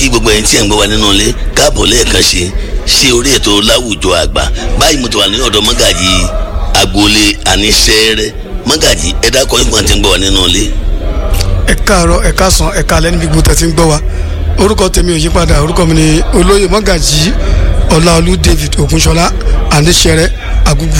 kí gbogbo ẹ̀yin tí ẹ̀ ń gbọ́ wa nínú ilé káàbọ̀ lẹ́ẹ̀kan ṣe ṣe orí ètò láwùjọ àgbà báyìí mo ti wà ní ọ̀dọ̀ mọ́gàjì agboolé àníṣẹ́rẹ́ mọ́gàjì ẹ dákọ̀ ìgbọ̀n tí ń gbọ́ wa nínú ilé. ẹ káàárọ̀ ẹ káàsán ẹ káalẹ́ níbi gbogbo tẹ́ ti ń gbọ́ wa orúkọ tèmi ò yí padà orúkọ mi ni olóyè mọ́gàjì ọláolú david ògúnṣọlá àníṣẹ́rẹ́ àgùgù.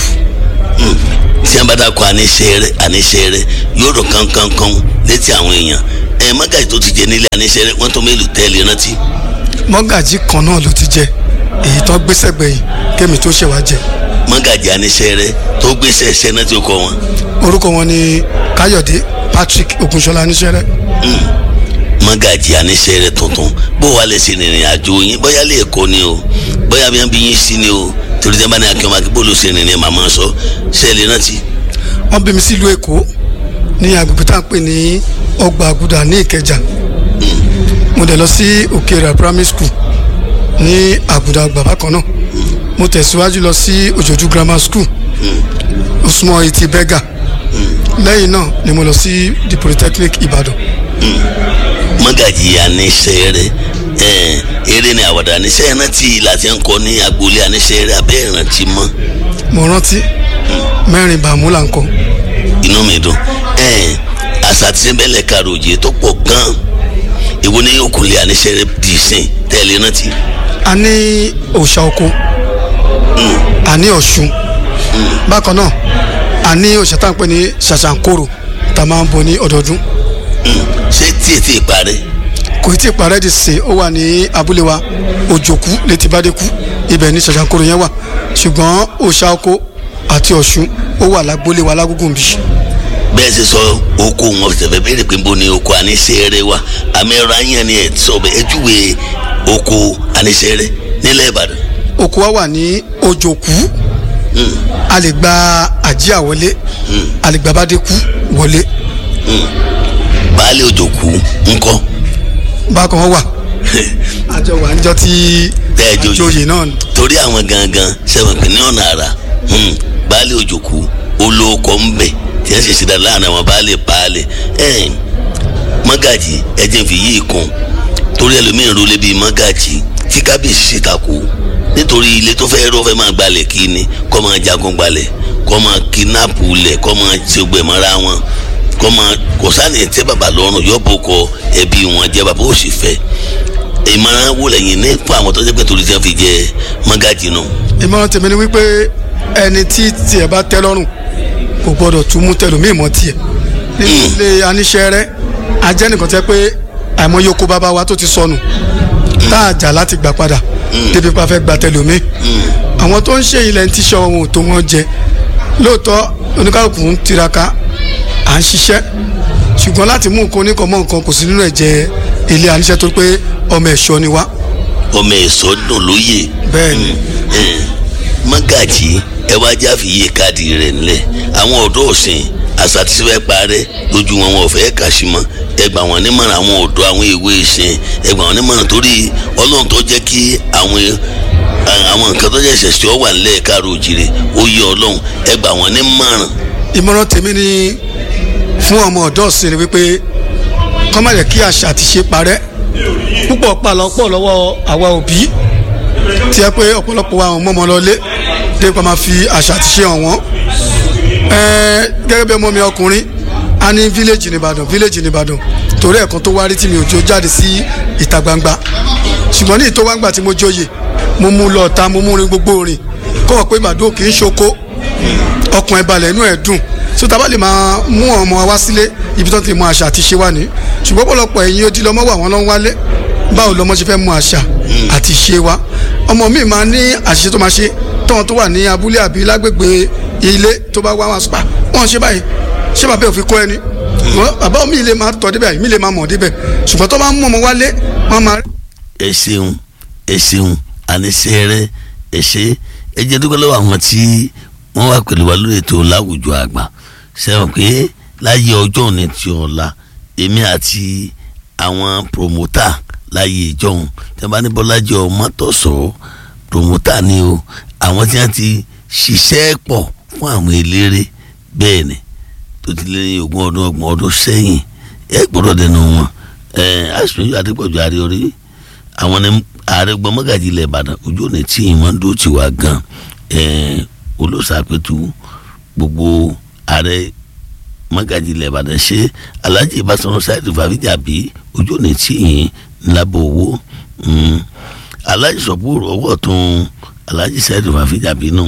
tí a bá dákọ̀ àníṣẹ́rẹ́ àníṣẹ́rẹ́ yóò rọ̀ kánkánkan létí àwọn èèyàn ẹ mọ́gàjì tó ti jẹ nílé àníṣẹ́rẹ́ wọ́n tó mélòó tẹ́lẹ̀ rántí. mọ́gàjì kan náà ló ti jẹ èyí tó gbéṣẹ́ gbẹ̀yìn kémi tó ṣẹ̀ wá jẹ. mọ́gàjì àníṣẹ́rẹ́ tó gbéṣẹ́ ṣẹ́ náà tí ó kọ wọn. orúkọ wọn ni káyọ̀dé patrick ògúnṣọlá àníṣẹ́rẹ́. mọ́gàjì àníṣẹ́rẹ́ tuntun bó wàá lè ṣe ìrìn àjò yín bóyá lè kó ni o bóyá bí wọ́n bí yín sí ni o torí tẹ́ bá ní akínwó akíbó ló ṣe ìrìn màmá sọ ṣẹ́ẹ̀lì rántí. wọ́n bí mi sílùú èkó ní agbègbè tá à ń pè ní ọgbà àgùdà ní ìkẹjà mo dẹ̀ lọ sí òkèèrè primary school ní àgùdà àgbà bákan náà mo tẹ̀síwájú lọ sí òjòjú grammar school osùnmọ́ etí bẹ́gà lẹ́yìn náà ni mo lọ sí the polytechnic ìbàdàn mọ́gàjì àníṣẹ́rẹ́ eré ni àwàdà àníṣẹ́ rántí láti ń kọ́ ní agboolé àníṣẹ́rẹ́ abẹ́ ìrántí mọ́ mo rántí mẹ́rin bàmú là ń kọ́ inú mi dùn àṣà tí ń bẹ́lẹ̀ karòjì tó pọ̀ gan-an èwo ní òkùnlé àníṣẹ́rẹ́ dì sìn tẹ́lẹ̀ rántí. a ní òòṣà oko a ní ọ̀ṣun bákan náà a ní òòṣà tá à ń pè ní ṣàṣàǹkóró tá a máa ń bọ ní ọdọọdún ṣé tí ètí ìparẹ́. kò tí ì parẹ́ di sè ó wà ní abúlé wa òjòkú létí bádékú ibẹ̀ ní ṣàṣàǹkóró yẹn wà ṣùgbọ́n òòṣà oko àti ọ̀ṣun ó wà lágbólé wa lágúngùn bí. bẹ́ẹ̀ ṣe sọ oko wọn tẹ̀fẹ́ béèrè pé nbọ ni oko àníṣẹ́rẹ́ wa àmì ẹ̀rọ ayé ni ẹ̀ sọ bẹ́ẹ̀ ejúwe oko àníṣẹ́rẹ́ nílẹ̀ ìbàdàn. oko wa wà ní òjòkú a lè gba àjíà wọlé a lè gba bádékú wọlé. baálé òjòkú ńkọ́. bákan wọn wà àjọ wà níjọ tí tẹ́ẹ̀jọ àjòyè náà ni. torí àwọn gangan sẹ́wọ̀n pé ní ọ̀nà àrà baálé òjòkú olóòkọ ń bẹ̀ tí wọ́n sì ṣe dáadáa láàrin àwọn baálé baálé mọ́gàjì ẹ̀jẹ̀ fi yí ìkun torí ẹlòmíín rólé bíi mọ́gàjì tí kábíyèsí ṣe takò nítorí ilé tó fẹ́ rọ́ fẹ́ máa gbalẹ̀ kí ni kọ́ máa jagun gbalẹ̀ kọ́ máa kidnapu lẹ̀ kọ́ máa ṣe gbẹ̀mọ́ra wọn kọ́ máa kò sáni tẹ́ bàbá lọ́rùn yọ bó kọ ẹbí wọn jẹ́ bàbá ó sì fẹ́ ìmọ̀ràn wò lẹ́yìn ní fún àwọn tó jẹ́ pé torí tí wọ́n fi jẹ mọ́gàjì náà. ìmọ̀ràn tèmi ni wípé ẹni tí tiẹ̀ bá tẹ́ lọ́rùn kò gbọ́dọ̀ tún mú tẹlòmíì mọ́ tiẹ̀ nínú ilé aníṣẹ́rẹ́ ajẹ́ nìkan tẹ́ pé àìmọye oko bàbá wa tó ti sọnù tá a jà láti gbà padà débi pa fẹ́ gba tẹlòmíì àwọn tó ń ṣe ilẹ̀ ń tíṣọ́ ohun tó wọ́n jẹ lóòótọ́ oníkàlùkù ń tiraka à ń ṣiṣẹ́ ṣùgbọ́n láti mú nǹkan oníkan mọ́ nǹkan kò sí nínú ẹ̀jẹ̀ ilé aníṣẹ́ tó pé ọmọ ẹ̀ṣọ́ ni wá. ọmọ ẹ̀ṣọ́ dùn lóye. bẹ́ẹ̀ni. mọ́gàjì ẹ wá já fi iye káàdì rẹ̀ nílẹ̀ àwọn ọ̀dọ́ ọ̀sìn àṣà tí fẹ́ parẹ́ lójú wọn wọn ò fẹ́ kà sí mọ́ ẹ gbà wọ́n nímọ̀ràn àwọn ọ̀dọ́ àwọn èwe ìsìn ẹ gbà wọ́n nímọ̀ràn torí ọlọ́run tó jẹ́ kí àwọn àwọn nǹkan tó jẹ́ ìṣẹ̀ṣẹ̀ ọ wà nílẹ̀ káàró òjìrè ó yẹ ọlọ́run ẹ gbà wọ́n nímọ̀ràn. ìmọ̀ràn tèmi ni fún ọmọ ọ̀dọ́ ọ̀sìn ni wípé kọ́ má yẹ kí àṣà àti ṣe parẹ́ púpọ̀ pàlọ́pọ̀ lọ́wọ́ àwa òbí tí ẹ pé ọ̀pọ̀lọpọ̀ wa àwọn ọmọ ọmọ lọlé dé pa máa fi àṣà àti ṣe hàn wọ́n gẹ́gẹ́ bí ọmọ mi ọkùnrin a ní village nìbàdàn village nìbàdàn torí ẹ̀kan tó wárí tí mi ò jó jáde sí ìta gbangba ṣùgbọ́n ní ìtọ́wágbà tí mo jóye mo mú lọ ta mo mú rin gbogbo rìn kọ́ ọ pé màdó kì í ṣoko ọkùn ẹ̀ balẹ̀ inú ẹ̀ dùn so tá a bá lè máa mú ọmọ wa sílé ibi tó ti mọ àṣà àti ṣe wà ní ṣùgbọ́n pọ̀lọpọ̀ ẹ̀yin odi lọ́mọ wà wọ́n lọ́n wálé báwo lọ́mọ ṣe fẹ́ mú àṣà àti ṣe wa ọmọ mi máa ní àṣìṣe tó máa ṣe tọ́wọ́n tó wà ní abúlé àbí lágbègbè ilé tó bá wá wọn spa wọn ṣe báyìí ṣé bàbá òfin kọ́ ẹni bàbá mi lè máa tọ́ débẹ̀ mi lè máa mọ̀ débẹ̀ ṣùgbọ́n tó bá mú ọmọ wálé wọn máa. ẹ ṣeun ẹ ṣeun àníṣẹ́rẹ́ ẹ ṣe ẹ jẹ́ dúpẹ́ lọ́wọ́ àwọn tí wọ́n wá pẹ̀lú wa lórí ètò láwùjọ àgbà sẹ́wọ̀n pé láyé ọjọ́ òní ti ọ̀la èmi àti àwọn promota láyé ìjọhún tí wọ́n bá ní bọ́lájọ́ mọ́tòsọ́ promota ni o àwọn tí wọ́n ti ṣiṣẹ́ pọ̀ fún àwọn eléré bẹ́ẹ̀ ni tó ti lé ní ogún ọdún ọgbọ̀n ọdún sẹ́yìn ẹ gbọ́dọ̀ dẹnu wọn ẹ aṣojú adépọ̀jù àríorí àwọn ni ààrẹ gbọ́n mọ́gàjì ilẹ̀ ìbàdàn ojú òní tí ìwọ́n dó ti wá gan olóṣàpẹ̀tù gbogbo ààrẹ mọ́gàjì ilẹ̀ ìbàdàn ṣe alhaji ìbásanwó sáyẹ̀dì fàfíjàbí ojú òní tí ìyìn ńlábọ̀ owó alhaji sọ̀pọ̀ ọwọ́ tún alhaji sáyẹ̀dì fàfíjàbí náà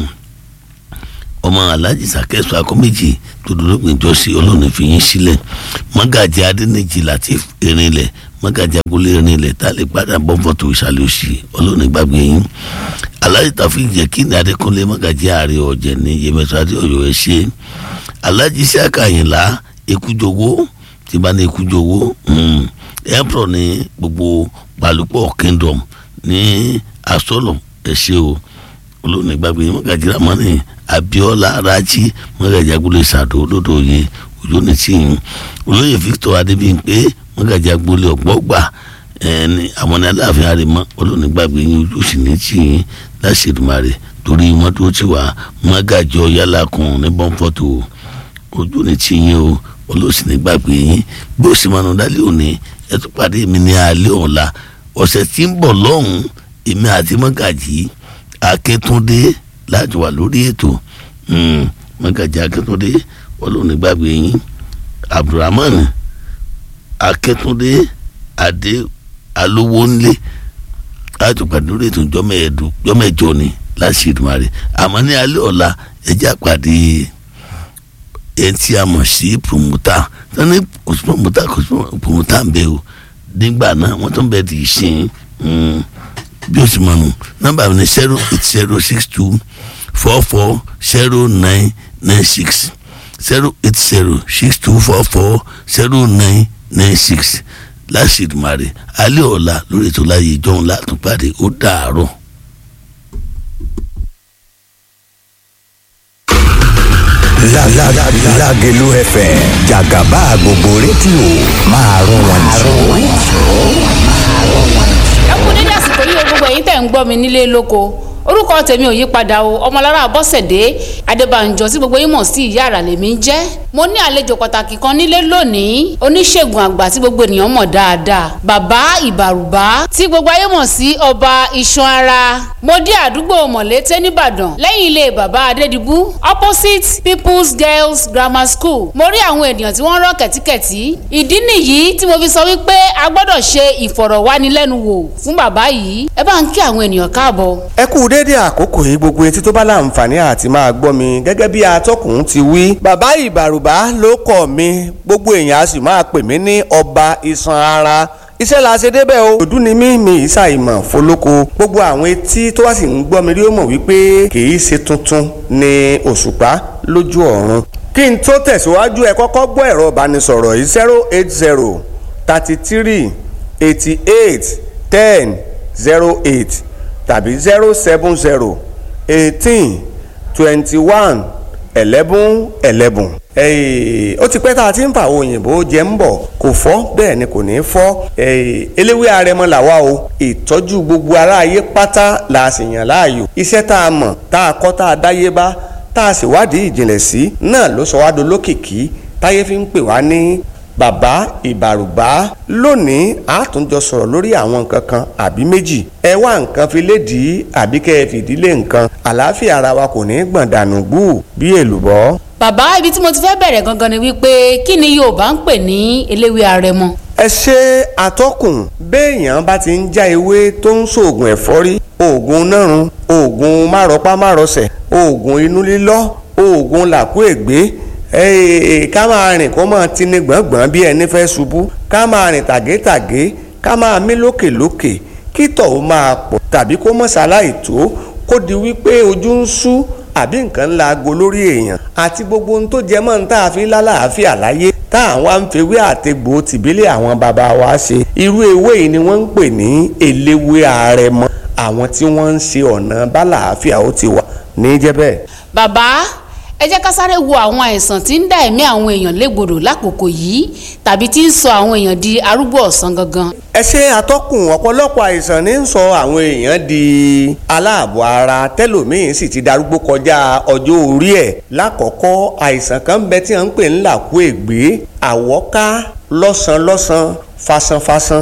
ọmọ alhaji sàkẹ́sọ akọ́méjì tó dúró gbìyànjọ́ sí ọlọ́run fi yín sílẹ̀ mọ́gàjì adẹ́nìjì latif erinlẹ̀ mọ́gàjì agolé erinlẹ̀ tá a lè padà bọ́ fọ́tò ìsàlẹ̀ òsì ọlọ́run gbàgbé yín alhaji tafi jẹ́ kí ní adékúnlé mọ́gàjì ààrẹ ọ̀jẹ̀ ní yẹmẹsọ adé ọ̀yọ́ ẹ ṣe alhaji saka àyìnlá ekújowó tí bá ní ekújowó emperor ní gbogbo balùpọ̀ kingdom ní asọ́lọ̀ ẹ ṣe o olóòní gbàgbé yín mọ́gàjì ramani abiola raji mọ́gàjì agboolé sàdó lódòye ojú ní tìyín olóyè victor adébíyìnpé mọ́gàjì agboolé ọ̀gbọ́gbà ẹni àwọn ní aláàfin àrèmọ olóòní gbàgbé yín ojú sì ní tìyín láṣẹdùmarè torí mọ́tò tí wà mọ́gàjì ọ̀yálàkùn ní bọ́ńfọ́tò ojú ní tìyín o olóòsì ní gbàgbé yín bí ó sì máa nù dálé òní ẹ tún pàdé mi ní alẹ́ ọ̀la ọ̀sẹ̀ tí ń bọ̀ lọ́hùn-ún èmi àti mọ́gàjì akíntúndé láti wà lórí ètò mọ́gàjì akíntúndé olóònígbàgbé yín abdulrahman akíntúndé adé alówónlé láti pàdé lórí ètò jọmẹjọ ni láti ìdùmarè àmọ́ ní alẹ́ ọ̀la ẹjẹ́ àpàdé ẹni tí a mọ̀ sí promoter sani kò sí promoter kò sí promoter ń bẹ o nígbà náà wọ́n tún bẹ di ìsìn bí o sì mọ̀ nù nọ́mbà mi ni zero eight zero six two four four zero nine nine six zero eight zero six two four four zero nine nine six láṣìdùmarè alẹ́ ọ̀la lórí ètò láyé ìjọun látúpàdé ó dàárọ̀. Lágelú FM jàgàbá gbogbo rédíò máa rún wọn jù. ẹ kú dédé àsìkò yìí o gbogbo ẹ̀yin tẹ̀ ń gbọ́ mi nílé lóko orúkọ tèmi ò yí padà o ọmọlára bọ́sẹ̀dé adébànjọ tí gbogbo yín mọ̀ sí ìyá àrà lèmi ń jẹ́ mo ní àlejò pàtàkì kan nílé lónìí oníṣègùn àgbà tí gbogbo ènìyàn mọ̀ dáadáa bàbá ìbàrùbá tí gbogbo ayé mọ̀ sí ọba iṣan ara mo dé àdúgbò mọ̀lété nìbàdàn lẹ́yìn ilé bàbá adédìbú opposite people's girls grammar school mo rí àwọn ènìyàn tí wọ́n rọ́ kẹ̀tíkẹ̀tí ìdí nìyí tí mo fi sọ wípé a gbọ́dọ̀ ṣe ìfọ̀rọ̀wánilẹ́nuwò fún bàbá yìí ẹ bá ń kí àwọn ènìyàn káàbọ̀. ẹ kú déédéé àkókò yìí gbogbo etí tó bá láǹfààní àti máa gbọ́ mi gẹ́gẹ́ bí atọ́kùn ti wí. bàbá ìbàrùbá ló kọ̀ mi gbogbo èèyàn á sì máa pè mí ní ọba iṣan ara iṣẹ́ la ṣe débẹ̀ o. òdú ni mí mi ìsà ìmọ̀ fọlọ́kọ gbogbo àwọn etí tó wá sì ń gbọ́ mi rí ó mọ̀ wípé kì í ṣe tuntun ni òṣùpá lójú ọ̀run. kí n tó tẹ̀síwájú ẹ kọ́kọ́ gbọ́ ẹ̀rọ ìbánisọ̀rọ̀ yìí zero eight zero thirty three eighty eight ten zero eight tàbí zero seven zero eighteen twenty one eleven eleven. ó ti pẹ́ tá a ti ń fa àwọn òyìnbó jẹ́ ń bọ̀ kò fọ́ bẹ́ẹ̀ ni kò ní fọ́ eléwé arẹmọ làwa o ìtọ́jú gbogbo aráyé pátá la sì yàn láàyò iṣẹ́ tá a mọ̀ tá a kọ́ tá a dáyé bá tá a sì wádìí ìjìnlẹ̀ sí náà ló sọ wá dolókìkí táyé fi ń pè wá ní bàbá ìbàrùbá lónìí a tún jọ sọ̀rọ̀ lórí àwọn nǹkan kan àbí méjì ẹ wá nǹkan fi lédìí àbí kẹ́ ẹ fìdílé nǹkan àlàáfíà ara wa kò ní gbọ̀n dànù gbù bí èlùbọ́. bàbá ibi tí mo ti fẹ́ bẹ̀rẹ̀ gangan ni wípé kí ni yorùbá ń pè ní eléwé arẹmọ. ẹ ṣe àtọkùn béèyàn bá ti ń já ewé tó ń ṣoògùn ẹ̀fọ́rí oògùn nárun oògùn márọpá márọsẹ̀ oògùn inú lílọ́ oògùn làkú ègbé Hey, ká máa rìn kó máa tini gbọ̀ngbọ̀n bí ẹni fẹ́ ṣubú ká máa rìn tàgétàgé ká máa mí lókèlókè kí tọ̀ ó máa pọ̀ tàbí kó mọ̀ ṣaláì tó kó di wípé ojú ń ṣú àbí nǹkan ńlá aago lórí èèyàn àti gbogbo ohun tó jẹ mọ́ ní tá a fi lálàáfíà láyé tá àwọn àǹfẹ̀wé àtẹ̀gbò tìbílẹ̀ àwọn bàbá wa ṣe irú ewé yìí ni wọ́n ń pè ní eléwé àrẹ̀mọ àwọn tí wọ́n ń ṣe ọ̀nà bálàáfíà ó ti wà ní jẹ́bẹ̀. bàbá ẹ jẹ́ ká sáré wo àwọn àìsàn tí ń dá ẹ̀mí àwọn èèyàn légbodò lákòókò yìí tàbí tí ń sọ àwọn èèyàn di arúgbó ọ̀sán gangan. ẹ ṣe àtọkùn ọ̀pọ̀lọpọ̀ àìsàn ní ń sọ àwọn èèyàn di aláàbọ̀ ara tẹ́lòmíín sì ti darúgbó kọjá ọjọ́ orí ẹ̀ lákọ̀ọ́kọ́ àìsàn kan bẹ tí wọ́n ń pè ń làkú ègbé àwọ́ká lọ́sàn-lọ́sàn fasanfasan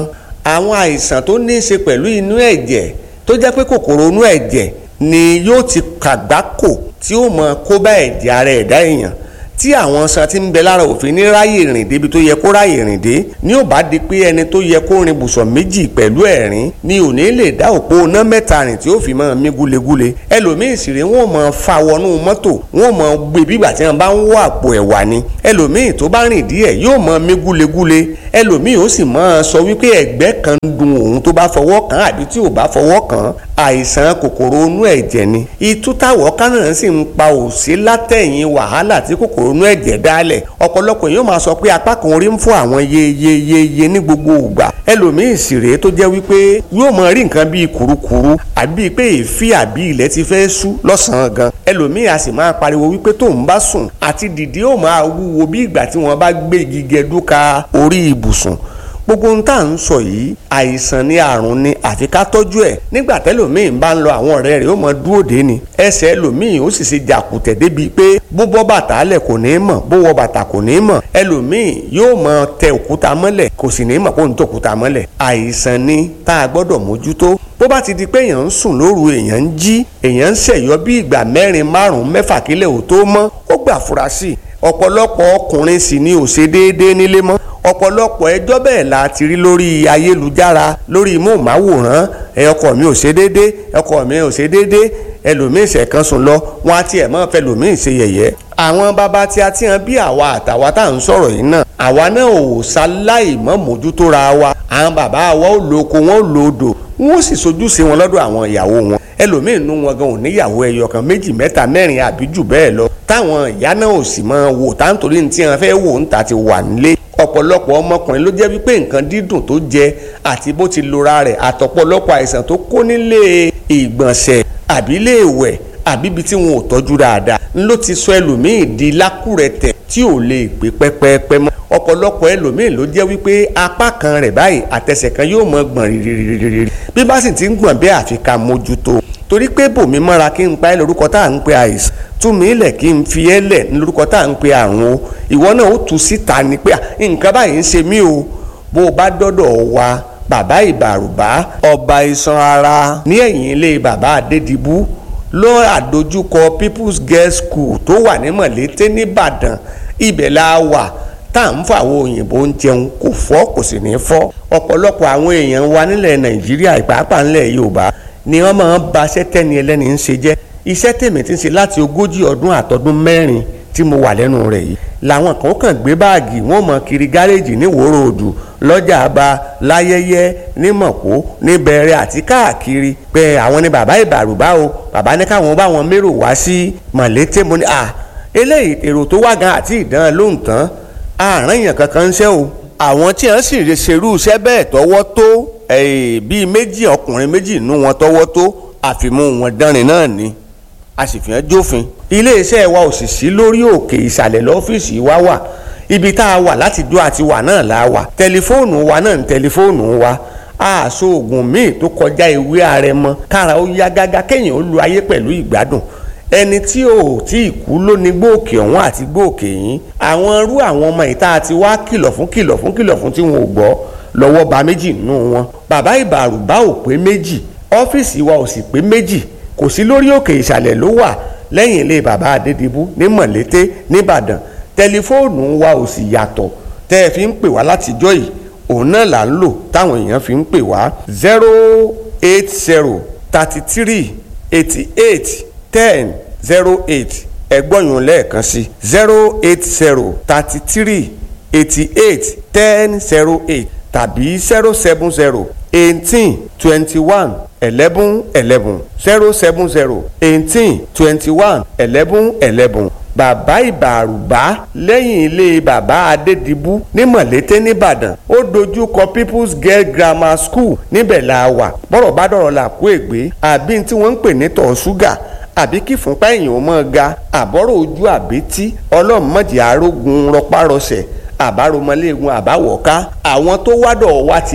àwọn àìsàn tó ní í ṣe pẹ̀lú inú ẹ̀jẹ̀ tó jẹ́ pé kòkòrò inú ẹ̀jẹ̀ ni yóò ti kàgbákò tí ó mọ kó bá ẹ̀jẹ̀ ara ẹ̀dá èèyàn tí àwọn san ti ń bẹ lára òfin ní ráyè rìn débi tó yẹ kó ráyè rìn dé ní ò bá di pé ẹni tó yẹ kó rin bùsọ̀ méjì pẹ̀lú ẹ̀rín ni ò ní lè dá òpó iná mẹ́ta rìn tí ó fi máa mí gúlegúle ẹlòmíì sì rèé wọn máa fa wọnú mọ́tò wọn máa gbé bígbà tí wọn bá ń wọ àpò ẹ̀wà ni ẹlòmíì tó bá rìn díẹ̀ yóò máa mí gúlegúle ẹlòmíì ó sì máa sọ wípé ẹ̀gbẹ́ kan ń dun òun tó bá fọwọ́ kàn àbí tí ò bá fọwọ́ kàn àìsàn kòkòrò inú ẹ̀jẹ̀ ni ìtútàwọ̀ kánà sì ń pa òsí látẹ̀yìn wàhálà tí kòkòrò inú ẹ̀jẹ̀ dálẹ̀ ọ̀pọ̀lọpọ̀ yóò máa sọ pé apá kan orí ń fún àwọn yeyeyeye ní gbogbo ìgbà ẹlòmíì sì rèé tó jẹ́ wípé yóò máa rí nǹkan bíi kùrukùru àbí pé èéfì àbí ilẹ̀ ti fẹ́ sú lọ́sàn-án gan ẹlòmíì a sì máa pariwo wípé tóun bá sùn àti dìde ó máa wúwo bí ìgbà tí wọ́n bá gbé igi gẹdúka orí ibùsùn gbogbo ohun tá à ń sọ yìí àìsàn ni àrùn ni àfi ká tọ́jú ẹ̀ nígbà tẹ́lòmíì bá ń lọ àwọn ọ̀rẹ́ rẹ̀ ó mọ dúró dé ni ẹsẹ̀ ẹlòmíì ó sì ṣe jàkùtẹ̀ débi pé bó bọ́ bàtà lẹ̀ kò ní mọ̀ bó wọ bàtà kò ní mọ̀ ẹlòmíì yóò mọ tẹ òkúta mọ́lẹ̀ kò sì ní mọ̀ kó ń tẹ òkúta mọ́lẹ̀ àìsàn ni tá a gbọ́dọ̀ mójútó bó bá ti di pé èèyàn ń sùn lóru èèyàn ń jí èèyàn ń ṣẹ̀yọ́ bí ìgbà mẹ́rin márùn-ún mẹ́fà kílẹ̀ ò tó mọ́ ó gbà fura sí i ọ̀pọ̀lọpọ̀ ọkùnrin sì ni ò ṣe déédéé nílé mọ́ ọ̀pọ̀lọpọ̀ ẹjọ́ bẹ́ẹ̀ la ti rí lórí ayélujára lórí móhùnmáwòrán ẹ ọkọ mi ò ṣe déédéé ọkọ mi ò ṣe déédéé ẹlòmíín ṣẹ̀kan sùn lọ wọn á tiẹ̀ mọ́ fẹlòmíín ṣe yẹ̀yẹ́ àwọn bàbá tí a ti hàn bí àwa àtàwa tá à ń sọ̀rọ̀ yìí náà àwa náà ò ṣaláì mọ́ mójútó ra wa àwọn bàbá wa ò lo oko wọn ò lo odò wọn ò sì sojúṣe wọn lọ́dọ̀ àwọn ìyàwó wọn ẹlòmíín nú wọn gan ò níyàwó ẹyọ kan méjì mẹ́ta mẹ́rin àbí jù bẹ́ẹ̀ lọ táwọn ìyá náà ò sì máa wò táǹtorí ní tí wọn fẹ́ wò ń ta ti wà nílé ọ̀pọ̀lọpọ̀ ọmọkùnrin ló jẹ́ wípé nǹkan dídùn tó jẹ àti bó ti lora rẹ̀ àtọ̀pọ̀lọpọ̀ àìsàn tó kó nílé ìgbọ̀nsẹ̀ àbí ilé ìwẹ̀ àbí ibi tí wọn ò tọ́jú dáadáa ló ti sọ ẹlòmíì di lákùrẹ̀tẹ̀ tí ò lè gbé pẹ́pẹ́pẹ́ mọ́ ọ̀pọ̀lọpọ̀ ẹlòmíì ló jẹ́ wípé apá kan rẹ̀ báyìí àtẹsẹ̀ kan yóò mọ gbọ̀n rírírírírí bí bá sì ti ń gbọ̀n bẹ́ẹ̀ àfi ká mójútó torí pé bòmí mọ́ra kí n pa ẹ́ lórúkọ tá à ń pe àìsàn tú mi lẹ̀ kí n fi ẹ́ lẹ̀ ní lórúkọ tá à ń pe àrùn o ìwọ náà ó tu síta ni pé nǹkan báyìí ń ṣe mí o bó o bá dọ́dọ̀ wa bàbá ìbàrùbá ọba iṣan ara ní ẹ̀yìn ilé bàbá adédìbú ló àdójúkọ people's girls school tó wà ní mọ̀lété nìbàdàn ibẹ̀ la wà tá à ń fọ àwọn òyìnbó ń jẹun kò fọ́ kò sì ní fọ́ ọ̀pọ̀lọpọ̀ àwọn èèyàn wa nílẹ̀ nàìjíríà ìpàápàá nílẹ̀ yorùbá ni wọ́n máa ń ba iṣẹ́ tẹ́ni ẹlẹ́ni ń ṣe jẹ́ iṣẹ́ tèmi ti ń ṣe láti ogójì ọdún àtọdún mẹ́rin tí mo wà lẹ́nu rẹ̀ yìí làwọn kan kàn gbé báàgì wọ́n mọ kiri gáréèjì ní wòrò òdù lọ́jà àbá láyẹyẹ ní mọ̀kó ní bẹ̀rẹ̀ àti káàkiri pé àwọn ni bàbá ìbàrùbá o bàbá ní káwọn bá wọn mérò wá sí mọ̀lété mo ní à eléyìí èrò tó wá gan àti ìdán lóhùn tán àárín èèyàn kankan ń ṣe o àwọn tí wọ́n sì ṣerú iṣẹ́ bẹ́ẹ̀ tọwọ́ tó bíi méjì ọkùnrin méjì nú wọn tọwọ́ tó àfimú wọn dánrin náà ni a sì fi hàn jófin iléeṣẹ́ wa ò sì sí lórí òkè ìsàlẹ̀ lọ́fíìsì wa wà ibi tá a wà láti dó àti wà náà la wà tẹlifóònù wa náà ní tẹlifóònù wa àṣọ oògùn míì tó kọjá ewé àrẹ̀mọ kára ó yá gágá kéèyàn ó lu ayé pẹ̀lú ìgbádùn ẹni tí ò tí ì kú ló ní gbòòkè ọ̀hún àti gbòòkè yín àwọn irú àwọn ọmọ ìta àti wá kìlọ̀ fún kìlọ̀ fún kìlọ̀ fún tí wọn ò gbọ́ lọ́wọ́ ba méjì nínú wọn bàbá ìbàrùbá ò pé méjì ọ́fíìsì wa ò sì pé méjì kò sí lórí òkè ìsàlẹ̀ ló wà lẹ́yìn ilé bàbá adédìbú ní mọ̀lété nìbàdàn tẹlifóònù wa ò sì yàtọ̀ tẹ́ ẹ fi ń pè wá látijọ́ yìí òun náà là ń lò táwọn èèyàn fi ń pè wá zero eight zero thirty three eighty eight ten zero eight ẹgbọ́nyún lẹ́ẹ̀kan sí zero eight zero thirty three eighty eight ten zero eight tàbí zero seven zero eighteen twenty one eleven eleven zero seven zero eighteen twenty one eleven eleven bàbá ìbàrùbá lẹ́yìn ilé bàbá adédìbú ní mọ̀lété nìbàdàn ó dojú kọ people's girl grammar school níbẹ̀ la wà bọ́rọ̀ bá dọ̀rọ̀ là kó ègbé àbí tí wọ́n ń pè ní tọ̀ ṣúgà àbí kí fúnpá èèyàn mọ́ ga àbọ̀rọ̀ ojú àbítí ọlọ́mọdé arógun rọpárọsẹ̀ àbáromọléegun àbáwọ̀ká àwọn tó wádọ̀ wa ti mọ̀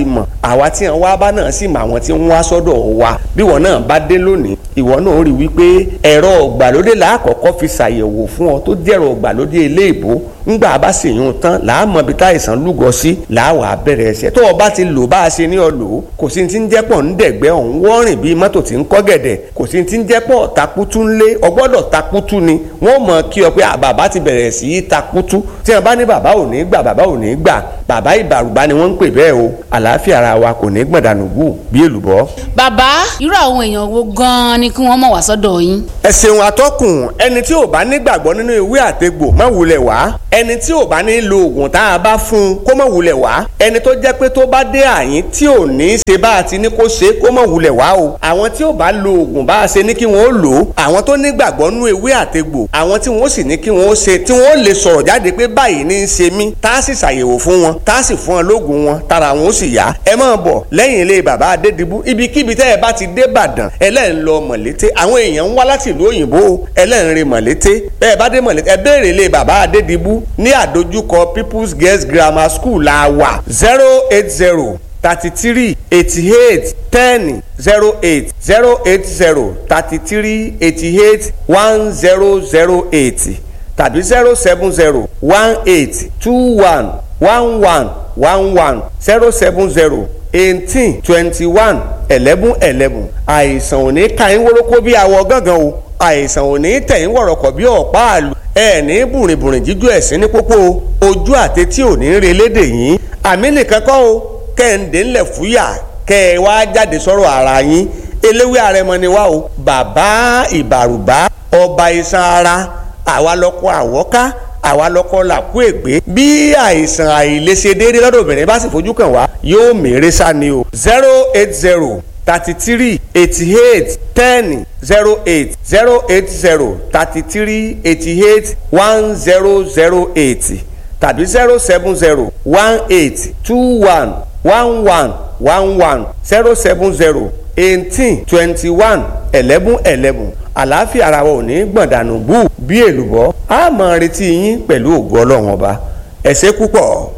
àwa tí wọn wá bá náà sì mọ àwọn tí wọn wá sọ́dọ̀ wa bí wọn náà bá dé lónìí ìwọ náà rí wípé ẹ̀rọ ọ̀gbàlódé làákọ̀ọ́kọ́ fi ṣàyẹ̀wò fún ọ tó jẹ́rọ ọ̀gbàlódé eléèbó ńgbà bá sì yún tán làámọ̀ bí táìsàn lúgọ sí làáwà bẹ̀rẹ̀ ẹsẹ̀ tó o bá ti lò bá a ṣe ní ọ lò ó kò sí ti ń jẹ́pọ̀ ń dẹ̀gbẹ́ ọ̀hún wọ́rìn bíi mọ́tò tí ń kọ́ gẹ̀dẹ̀ kò sí ti ń jẹ́pọ̀ takutu ńlé ọgbọ́dọ̀ takutu ni wọ́n mọ̀ kí ọ pé bàbá ti bẹ̀rẹ̀ sí í takutu tí wọ́n bá ní bàbá ò ní gbà bàbá ò ní gbà bàbá ìbàrùbá ni wọ́n ń pè bẹ́ẹ̀ o àlàáfíà ara wa kò ní gbọ̀dànù gù bí èlùbọ́. bàbá irú àwọn èèyàn wo gan-an ni kí wọ́n mọ̀ wá sọ́dọ̀ yín. ẹ ṣeun atọ́kùn ẹni tí ò bá nígbàgbọ́ nínú ìwé àtegbò má wulẹ̀ wá ẹni tí ò bá ní lo oògùn tá a bá fún un kó má wulẹ̀ wá ẹni tó jẹ́ pé tó bá dé àyín tí ò ní ṣe bá a ti ní kó ṣe kó má wulẹ̀ wá o àwọn tí ò bá lo oògùn bá a ṣe ní kí wọ́n ó lò ó àwọn tó nígbàgbọ́ nínú ìwé àtegbò àwọn tí wọ́n sì ní kí wọ́n ó ṣe tí wọ́n ó lè sọ̀rọ̀ jáde pé báyìí ní í ṣe mí tá a sì ṣàyẹ̀wò fún wọn tá a sì fún wọn lóògùn wọn tára wọn ó sì yá ẹ máa bọ̀ lẹ́yìn ilé bàbá adédìbú ibikíbi tẹ́ ẹ bá ti dé Ìbàdàn ẹlẹ́rìn lọ mọ̀lété àwọn èèyàn ń wá láti ìlú òyìnbó ẹlẹ́rìn rìn mọ̀lété bẹ́ẹ̀ bá dé mọ̀lété ẹ béèrè ilé bàbá adédìbú ní àdójúkọ People's Girls Grammar School la wà zero eight zero thirty three eighty eight ten zero eight zero eight zero thirty three eighty eight one zero zero eight tàbí zero seven zero one eight two one one one one one zero seven zero eighteen twenty one eleven eleven àìsàn ò ní ka yín wórókó bí awọ gángan o àìsàn ò ní tẹ̀ yín wọ̀rọ̀kọ̀ bí ọ̀pá àlù ẹ ní bùrìnbùrìn jíjú ẹ̀sìn ní pópó ojú àtẹtí ò ní re lédè yín àmì nìkan kọ́ o kẹ́hìndé ńlẹ̀ fúyà kẹ́ ẹ wá jáde sọ̀rọ̀ ara yín eléwé àrẹmọ ni wá o bàbá ìbàrùbá ọba iṣan ara àwa lọ́kọ́ àwọ́ká àwa lọ́kọ́ làkú ègbé bí àìsàn àìlèṣe déédéé lọ́dọ̀ obìnrin bá sì fojú kàn wá yóò mèrè sá ni o zero eight zero thirty three eighty eight ten zero eight zero eight zero thirty three eighty eight one zero zero eight tàbí zero seven zero one eight two one one one one one zero seven zero eighteen twenty one eleven eleven àlàáfíà ara wa ò ní gbọ̀ndànù bú bí èlùbọ́ a máa retí yín pẹ̀lú ògo ọlọ́run ọba ẹ ṣé púpọ̀.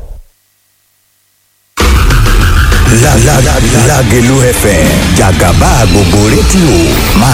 Lágẹ̀lú FM jàgàbá gbogbo rédíò máa